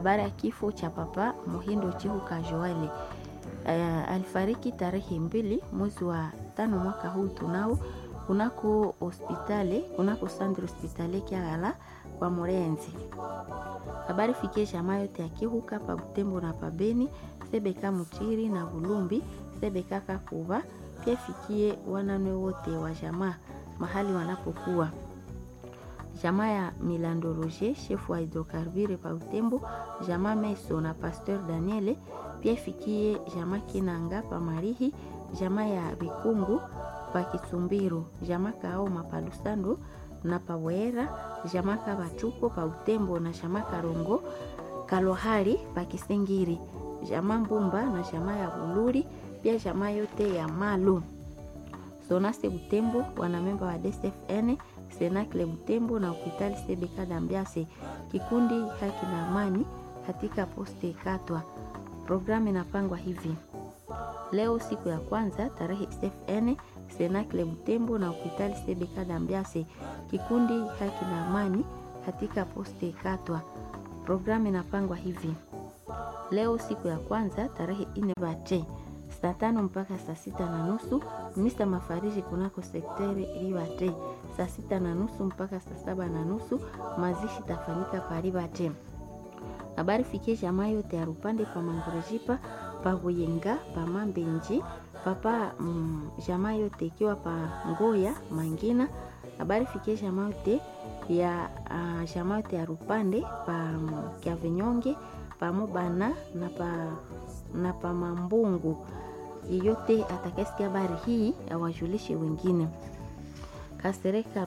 Habari ya kifo cha Papa Muhindo Chihuka Joele. Uh, alifariki tarehe mbili mwezi wa tano mwaka huu tunao kunako hospitali kunako sandre hospitali Kiagala kwa Murenzi. Habari fikie jamaa yote ya Kihuka pa Butembo na pa Beni, Sebeka Mutiri na Bulumbi, Sebeka Kakuba, pia fikie wananwe wote wa jamaa mahali wanapokuwa jamaa ya Milando Roger, shefu wa hidrokarbure pa Butembo, jamaa Meso na Pasteur Daniele, pia fikie jamaa Kinanga pa Marihi, jamaa ya Bikungu pa Kisumbiru, jamaa Kaoma pa Lusando na pa Wera, jamaa Kabatuko pa Butembo na jamaa Karongo Kalohari pa Kisengiri, jamaa Mbumba na jamaa ya Buluri, pia jamaa yote ya Malu Sonase Butembo, wanamemba wa DSFN Senakle Butembo na hospitali Sebeka Dambiase, kikundi haki na amani katika poste Katwa. Programu inapangwa hivi: leo siku ya kwanza tarehe SFN Senakle Butembo na hospitali Sebeka Dambiase, kikundi haki na amani katika poste Katwa. Programu inapangwa hivi: leo siku ya kwanza tarehe ine bate saa tano mpaka saa sita na nusu misa mafariji kunako sekteri Ribate. Saa sita na nusu mpaka saa saba na nusu mazishi tafanyika paribate. Habari fikie jamaa yote ya Rupande pa Mangurejipa pa Buyenga pa Mambenji papa mm, jamaa yote ikiwa pa Ngoya Mangina. Habari fikie jamaa yote ya uh, jamaa yote ya Rupande pa um, Kyavinyonge pa Mubana na pa, na pa Mambungu yeyote atakayesikia habari hii awajulishe wengine. Kasereka